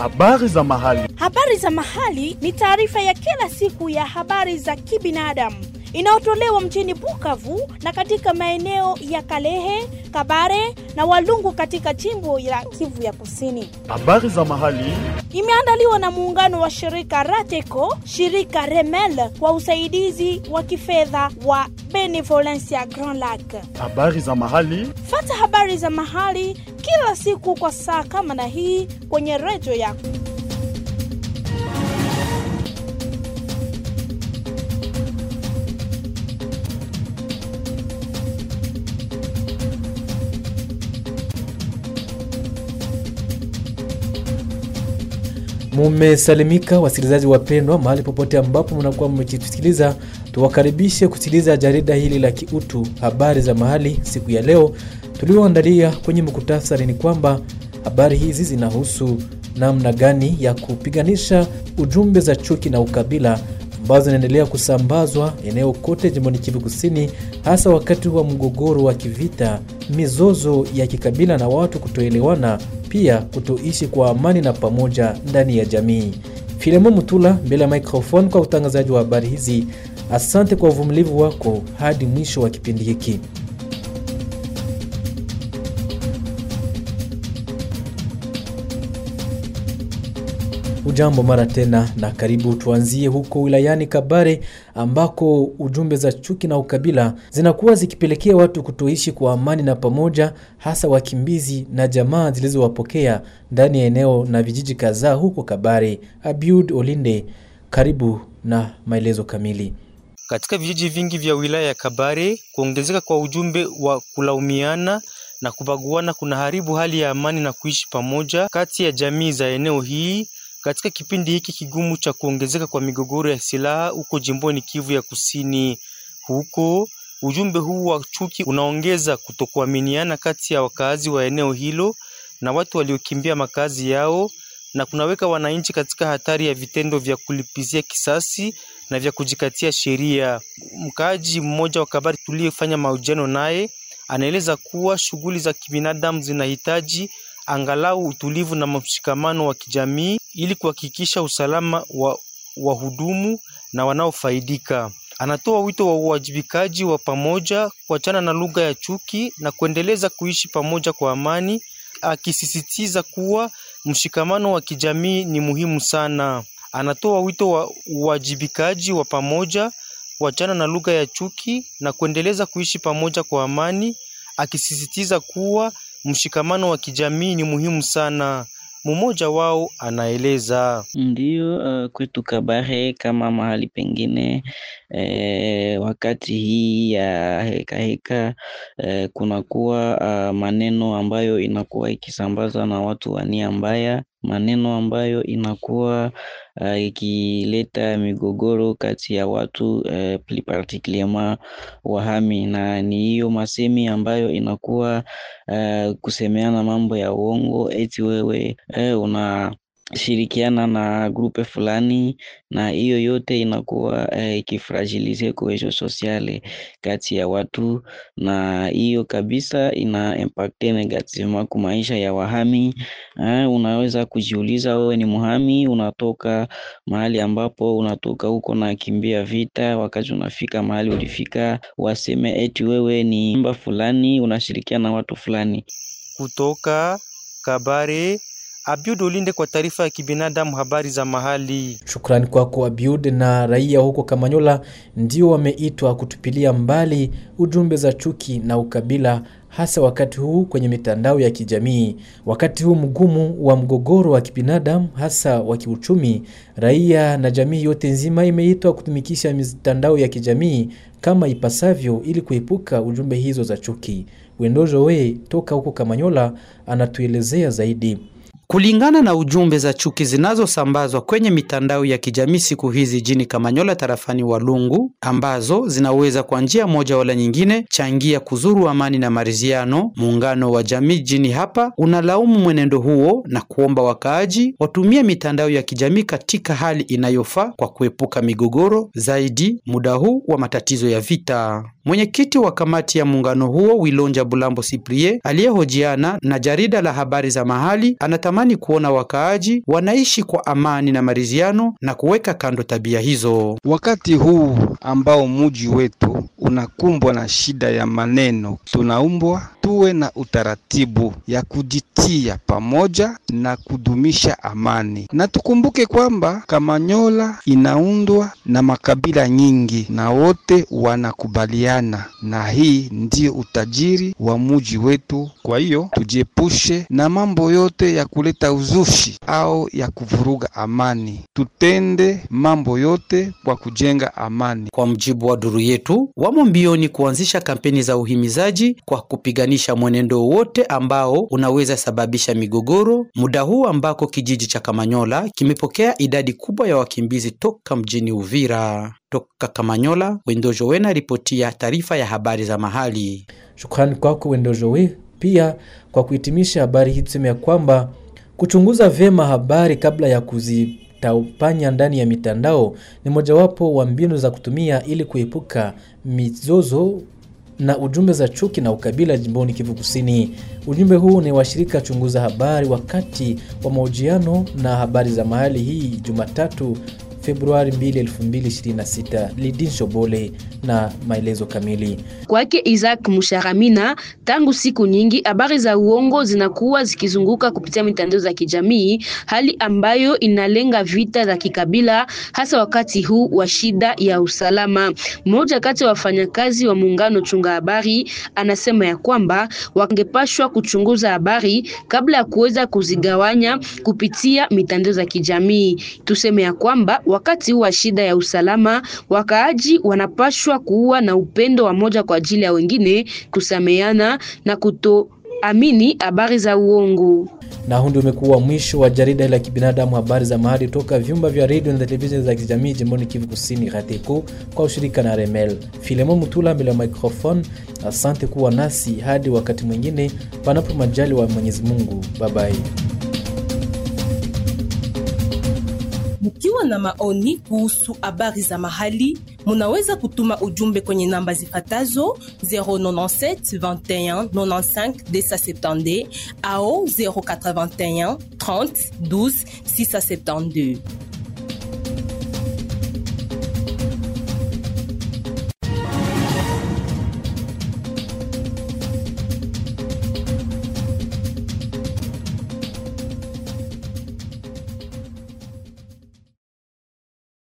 Habari za mahali. Habari za mahali ni taarifa ya kila siku ya habari za kibinadamu inayotolewa mjini Bukavu na katika maeneo ya Kalehe, Kabare na Walungu katika jimbo la Kivu ya Kusini. Habari za mahali. Imeandaliwa na muungano wa shirika Rateco, shirika Remel kwa usaidizi wa kifedha wa Benevolencia Grand Lac. Habari za mahali. Fata habari za mahali kila siku kwa saa kama na hii kwenye redio yako. Mumesalimika wasikilizaji wapendwa, mahali popote ambapo mnakuwa mmejisikiliza, tuwakaribishe kusikiliza jarida hili la kiutu habari za mahali. Siku ya leo tulioandalia kwenye muktasari ni kwamba habari hizi zinahusu namna gani ya kupiganisha ujumbe za chuki na ukabila ambazo zinaendelea kusambazwa eneo kote jimboni Kivu Kusini, hasa wakati wa mgogoro wa kivita, mizozo ya kikabila na watu kutoelewana, pia kutoishi kwa amani na pamoja ndani ya jamii. Filemo Mutula mbele ya microphone kwa utangazaji wa habari hizi. Asante kwa uvumilivu wako hadi mwisho wa kipindi hiki. Ujambo mara tena na karibu. Tuanzie huko wilayani Kabare ambako ujumbe za chuki na ukabila zinakuwa zikipelekea watu kutoishi kwa amani na pamoja, hasa wakimbizi na jamaa zilizowapokea ndani ya eneo na vijiji kadhaa huko Kabare. Abiud Olinde, karibu na maelezo kamili. Katika vijiji vingi vya wilaya ya Kabare, kuongezeka kwa ujumbe wa kulaumiana na kubaguana kuna haribu hali ya amani na kuishi pamoja kati ya jamii za eneo hii katika kipindi hiki kigumu cha kuongezeka kwa migogoro ya silaha huko jimboni Kivu ya Kusini. Huko ujumbe huu wa chuki unaongeza kutokuaminiana kati ya wakaazi wa eneo hilo na watu waliokimbia makazi yao na kunaweka wananchi katika hatari ya vitendo vya kulipizia kisasi na vya kujikatia sheria. Mkaaji mmoja wa Kabari tuliyefanya mahojiano naye anaeleza kuwa shughuli za kibinadamu zinahitaji angalau utulivu na mshikamano wa kijamii ili kuhakikisha usalama wa wahudumu na wanaofaidika. Anatoa wito wa uwajibikaji wa pamoja, kuachana na lugha ya chuki na kuendeleza kuishi pamoja kwa amani, akisisitiza kuwa mshikamano wa kijamii ni muhimu sana. Anatoa wito wa uwajibikaji wa pamoja, kuachana na lugha ya chuki na kuendeleza kuishi pamoja kwa amani, akisisitiza kuwa mshikamano wa kijamii ni muhimu sana. Mmoja wao anaeleza. Ndiyo, uh, kwetu Kabare kama mahali pengine eh, wakati hii ya heka heka eh, kunakuwa uh, maneno ambayo inakuwa ikisambazwa na watu wa nia mbaya, maneno ambayo inakuwa uh, ikileta migogoro kati ya watu uh, plus particulierement wahami, na ni hiyo masemi ambayo inakuwa uh, kusemeana mambo ya uongo eti wewe uh, una shirikiana na grupe fulani na hiyo yote inakuwa ikifragilize eh, cohesion sociale kati ya watu, na hiyo kabisa ina impacte negativement kwa maisha ya wahami eh, unaweza kujiuliza wewe ni muhami, unatoka mahali ambapo unatoka huko na kimbia vita, wakati unafika mahali ulifika, waseme eti wewe ni mba fulani unashirikiana na watu fulani. Kutoka Kabare Abiud Olinde kwa taarifa ya kibinadamu, habari za mahali. Shukrani kwako Abiud. Na raia huko Kamanyola ndio wameitwa kutupilia mbali ujumbe za chuki na ukabila, hasa wakati huu kwenye mitandao ya kijamii. Wakati huu mgumu wa mgogoro wa kibinadamu, hasa wa kiuchumi, raia na jamii yote nzima imeitwa kutumikisha mitandao ya kijamii kama ipasavyo, ili kuepuka ujumbe hizo za chuki. Wendojo we toka huko Kamanyola anatuelezea zaidi. Kulingana na ujumbe za chuki zinazosambazwa kwenye mitandao ya kijamii siku hizi jini Kamanyola tarafani Walungu, ambazo zinaweza kwa njia moja wala nyingine changia kuzuru amani na maridhiano, muungano wa jamii jini hapa unalaumu mwenendo huo na kuomba wakaaji watumie mitandao ya kijamii katika hali inayofaa kwa kuepuka migogoro zaidi muda huu wa matatizo ya vita. Mwenyekiti wa kamati ya muungano huo Wilonja Bulambo Siprie aliyehojiana na jarida la habari za mahali anatamani wanatamani kuona wakaaji wanaishi kwa amani na maridhiano na kuweka kando tabia hizo. Wakati huu ambao muji wetu unakumbwa na shida ya maneno, tunaumbwa tuwe na utaratibu ya kujitia pamoja na kudumisha amani, na tukumbuke kwamba Kamanyola inaundwa na makabila nyingi na wote wanakubaliana, na hii ndio utajiri wa muji wetu. Kwa hiyo tujiepushe na mambo yote ya kuleta uzushi au ya kuvuruga amani, tutende mambo yote kwa kujenga amani. Kwa mjibu wa duru yetu, wamo mbioni kuanzisha kampeni za uhimizaji kwa kupiganisha mwenendo wote ambao unaweza sababisha migogoro, muda huu ambako kijiji cha Kamanyola kimepokea idadi kubwa ya wakimbizi toka mjini Uvira. Toka Kamanyola, Wendojo Wena ripotia taarifa ya habari za mahali. Shukrani kwako Wendojowe. Pia kwa kuhitimisha habari hii tuseme ya kwamba kuchunguza vyema habari kabla ya kuzitapanya ndani ya mitandao ni mojawapo wa mbinu za kutumia ili kuepuka mizozo na ujumbe za chuki na ukabila jimboni Kivu Kusini. Ujumbe huu ni washirika chunguza habari wakati wa mahojiano na habari za mahali hii Jumatatu Februari 2, 2026. Lidin Shobole na maelezo kamili. Kwake Isaac Musharamina, tangu siku nyingi habari za uongo zinakuwa zikizunguka kupitia mitandao za kijamii, hali ambayo inalenga vita za kikabila, hasa wakati huu wa shida ya usalama. Mmoja kati ya wafanyakazi wa muungano chunga habari anasema ya kwamba wangepashwa kuchunguza habari kabla ya kuweza kuzigawanya kupitia mitandao za kijamii. Tuseme ya kwamba wakati huu wa shida ya usalama, wakaaji wanapashwa kuwa na upendo wa moja kwa ajili ya wengine, kusameana na kutoamini habari za uongo. Na huu ndio umekuwa mwisho wa jarida la kibinadamu, habari za mahali toka vyumba vya redio na televisheni za kijamii jimboni Kivu Kusini, RATECO kwa ushirika na Remel. Filemo Mutula mbele ya microphone. Asante kuwa nasi hadi wakati mwingine, panapo majali wa Mwenyezi Mungu. Babai. Mkiwa na maoni kuhusu habari za mahali, munaweza kutuma ujumbe kwenye namba zifatazo 097 21 95 270 au 081 30 12 672.